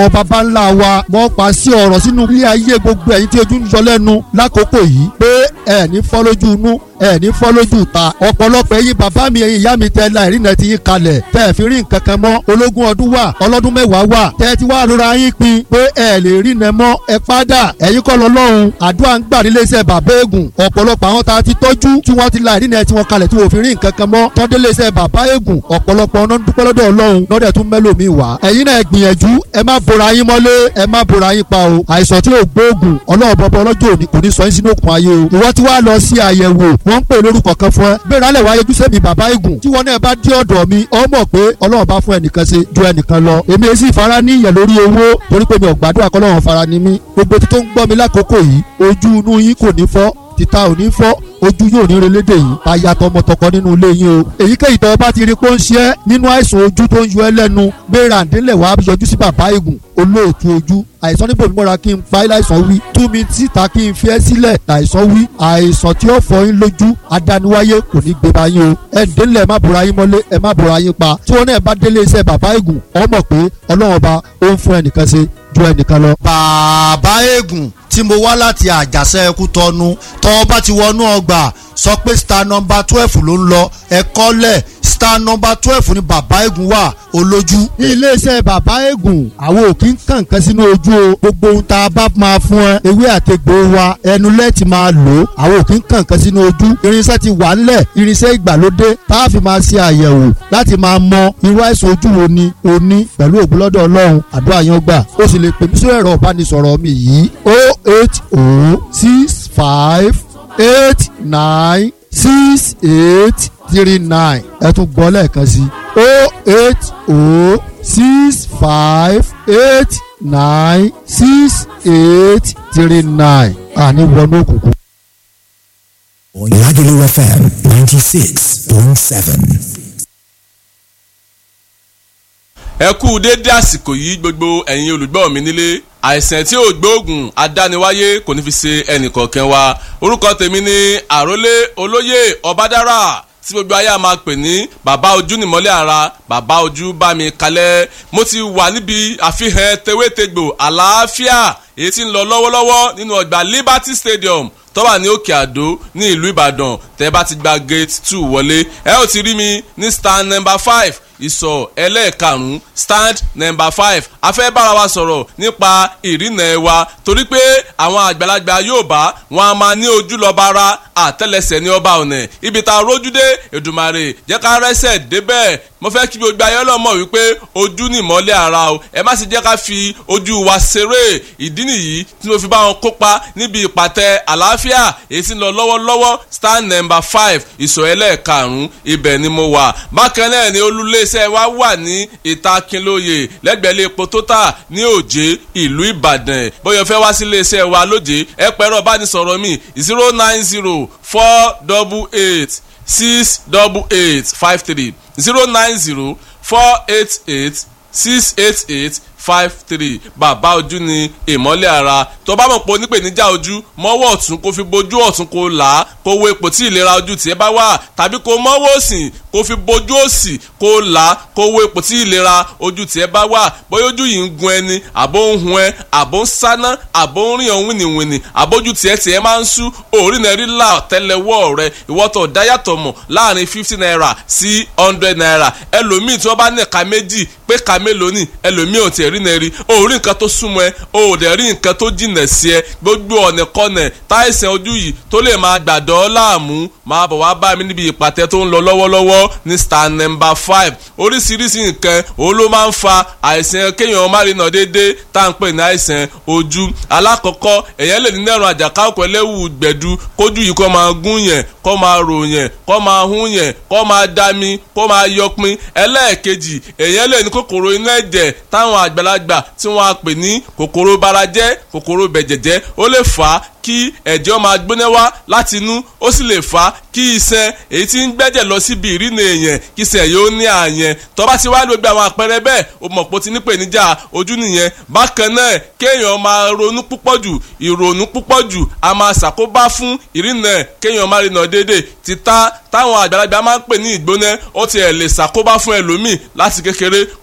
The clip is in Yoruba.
baba ńlá wa wọ́n pa sí ọ̀rọ̀ sínú ilé ayé gbogbo ẹ̀yin tí ojú ń yọ lẹ́nu lákòókò yìí pé ẹ̀ ní fọ́ lójú inú ẹ̀ ní fọ́ lójú ta ọ̀pọ̀lọpọ̀ ẹ̀yin bàbá mi ẹ̀yin ìyá mi tẹ́ la ìrìnà ti yín kalẹ̀ tẹ́ ẹ̀ fi rí nǹkan kan mọ́ ológun ọdún wà ọlọ́dún mẹ́wàá wà tẹ́ ẹ ti wá rọra yín pin pé ẹ̀ lè rí nẹ mọ́ ẹ padà ẹ̀yin kọ́ lọ́lọ́run àdúrà ń gbà nílé iṣẹ́ bàbá ègùn ọ̀pọ̀lọpọ̀ àwọn tá a ti tọ́jú tí wọ́n ti la ìrìnà tí wọ́n kalẹ̀ tí wọ́n fi rí nǹkan kan mọ́ tọ́dé lé iṣẹ́ bàbá ègùn ọ̀pọ̀lọpọ̀ ọ̀nà dúpẹ́ lọ́dọ̀ ọlọ́run lọ́dẹ̀ tún mẹ́lòmíì wá ẹ̀yin náà gbìyànjú ẹ má bora yín mọ́lé ẹ má bora yín pa o àìsàn tí ò gbóògùn ọlọ́run bọ́bọ́ ọlọ́jọ́ òní kò ní sọ yín sínú òkun ayé o ìwọ tí wàá lọ sí àyẹ̀wò wọ́n ń pè lórúkọ kan fún ẹ gbéra lẹ̀ wáyé ojúṣe mi bàbá ègùn tí wọn náà bá dé ọ̀dọ̀ mi ọ mọ̀ pé ọlọ́run bá fún ẹnìkan ṣe ju ẹnìkan lọ èmi èsì ìfara ní ìyẹn lórí owó torí pé mi ò gbàdúrà kọ́lọ́run fara ni mí gbogbo tó ń gbọ́ mi lákòókò yìí ojú inú yín kò ní fọ́ títa ò ní fọ́ ojú yóò ní relédè yìí aya tọmọtọkọ nínú ilé yín o èyíkéyìí tó o bá ti rí pé ó ń ṣe é nínú àìsàn ojú tó ń yọ ẹ́ lẹ́nu gbéra ǹdílẹ̀ wàá yọjú sí bàbá ègùn olóòtú ojú àìsàn níbo mi mọ́ra kí n fa láìsàn wí tú mi síta kí n fi ẹ́ sílẹ̀ àìsàn wí àìsàn tí ó fọ yín lójú adániwáyé kò ní gbé bá yín o ẹ ǹdílẹ̀ má bora yín mọ́lé ẹ má bora yín pa tí wọn náà bá délé iṣẹ́ bàbá ègùn ọ mọ̀ pé ọlọ́run ọba ó ń fún ẹnìkan ṣe ju ẹnìkan lọ. bàbá ègùn tí mo wá láti àjàṣe ẹkú tọnu tọ́ bá ti wọnú ọgbà sọ pé star number twelve ló ń lọ ẹ̀kọ́ lẹ̀ star number twelve ni bàbá ègùn wà olójú. ní iléeṣẹ́ bàbá ègùn àwọn ò kí ń kàn kan sínú ojú o gbogbo ohun tá a bá máa fún ẹ ewé àtegbò wa ẹnu lẹ́ẹ̀tì máa lò ó àwọn ò kí ń kàn kan sínú ojú irinṣẹ́ ti wà ńlẹ̀ irinṣẹ́ ìgbàlódé tá a fi máa ṣe àyẹ̀wò láti máa mọ irú àìsàn ojú wo ni o ní pẹ̀lú ògbólọ́dọ̀ ọlọ́run àdúrà yan gbà o sì lè pè mí sórí ẹ̀rọ ìbánisọ̀rọ̀ mi yìí o eight o six five eight nine six eight three nine ẹ tún gbọ́ lẹ́ẹ̀kan sí o eight o six five eight nine six eight three nine àní wọnú òkùnkùn. Lagelu FM 96.7. ẹ kú déédé àsìkò yìí gbogbo ẹ̀yin olùgbọ́ mi nílé àìsàn tí ò gbóògùn adániwáyé kò ní fi ṣe ẹnìkọ̀ọ̀kan wa orúkọ tèmi ni àrólé olóyè ọbádára tí gbogbo ayé a máa pè ní bàbá ojú nìmọ́lẹ̀ ara bàbá ojú bá mi kalẹ̀ mo ti wà níbi àfihàn tewétegbò àlàáfíà èyí tí ń lọ lọ́wọ́lọ́wọ́ nínú ọgbà Liberty Stadium tó wà ní òkè àdó ní ìlú ìbàdàn tẹ́ bá ti gba gate two wọlé ẹ ó ti rí mi ní stand number five ìsọ̀ ẹlẹ́ẹ̀karùn-ún stand number five a fẹ́ bára wa sọ̀rọ̀ nípa ìrìnà ẹ̀ wa torí pé àwọn àgbàlagbà Yorùbá wọn a máa ní ojú lọ́ba ara àtẹ́lẹsẹ̀ ní ọba ọ̀nà ibi tá a rójú dé Èdùmàrè jẹ́ ká rẹ́sẹ̀ débẹ̀ mo fẹ́ kí gbogbo ayé ọlọ́mọ wípé ojú ni ìmọ́lẹ̀ ara o ẹ má sì jẹ́ ká fi ojú wa ṣeré ìdí nìyí tí mo fi bá wọn kópa níbi ìpàtẹ àlàáfíà èyí tí ń lọ lọ́wọ́lọ́wọ́ stand number five ìsọ̀ ẹlẹ́ẹ̀karùn-ún ibẹ̀ ni mo wà bákan náà ni olúléeṣẹ́ wa wà ní ìta Kínlóye lẹ́gbẹ̀ẹ́lẹ́ epo tótà ní òjé ìlú Ìbàdàn bóyá fẹ́ wá sí iléeṣẹ́ wa lójé ẹ pẹ̀rọ bánisọ̀rọ̀ mi zero nine zero four double eight six double eight five three zero nine zero four eight eight six eight eight five three bàbá ojú ni ìmọ́lẹ̀ ara tó bá mọ̀ pé onípèníjà ojú mọ́wọ́ ọ̀tún kó fi bojú ọ̀tún kó là á kó wo ipò tí ìlera ojú tiẹ̀ bá wà tàbí kó mọ́wọ́ òsì kó fi bojú òsì kó là á kó wo ipò tí ìlera ojú tiẹ̀ bá wà bóyá ojú yìí ń gun ẹni àbó ń hun ẹ àbó ń sáná àbó ń rìn ọ̀hún wìnìwìnì àbójú tiẹ̀ tiẹ̀ máa ń sú òórì náà rí là tẹ́lẹ̀wọ́ rẹ ìwọ́tọ̀ dáyàtọ̀ mọ̀ láàrin fifty naira sí hundred naira ẹlòmíì tí wọ́n bá ní ẹ̀ka méjì pé ẹ̀ka mélòó ni ẹlòmíì ò tiẹ̀ rí náà rí o ò rí nǹkan tó súnmọ́ ẹ o ò dẹ̀ rí nǹkan tó jìnà sí ẹ gbogbo ọ̀nà kọ́nà táìsàn ojú yìí tó lè máa gbàdọ̀ láàmú máa bọ̀ wá bá mi níbi ìpàtẹ tó ń lọ lọ́wọ́lọ́wọ́ ní star number five oríṣiríṣi nǹkan òun ló máa ń fa àìsàn kéèyàn má rí nà déédéé tá à ń pè ní àìsàn ojú alákọ̀ọ́kọ́ èèyàn lè ní nẹ́rùn àjàká ọ̀pọ̀ ẹlẹ́wù gbẹ̀du kójú yìí kó máa gún yẹn kó máa rò yẹn kó máa hún yẹn kó máa dami kó máa yọpin ẹlẹ́ẹ̀kejì èèyàn lè ní kòkòrò inú ẹ̀jẹ̀ táwọn àgbàlagbà tí wọ́n á pè ní kòkòrò barajẹ́ kòkòrò bẹ̀jẹ̀jẹ́ ó lè fà á kí ẹ̀jẹ̀ máa gbóná wá láti inú ó sì lè fà á kí iṣan èyí tí ń gbẹ́jẹ̀ lọ síbi ìrìnà èèyàn kí iṣan yóò ní àyẹn tó bá ti wá gbogbo àwọn àpẹẹrẹ bẹ́ẹ̀ o mọ̀ pé o ti ní ìpèníjà ojú nìyẹn bákan náà kéèyàn máa ronú púpọ̀ jù ìrònú púpọ̀ jù a máa ṣàkóbá fún ìrìnà kéèyàn máa rìnà déédéé títà táwọn àgbàlagbà máa ń pè ní ìgbóná ó tiẹ̀ lè ṣàkóbá fún ẹlòmíì láti kékeré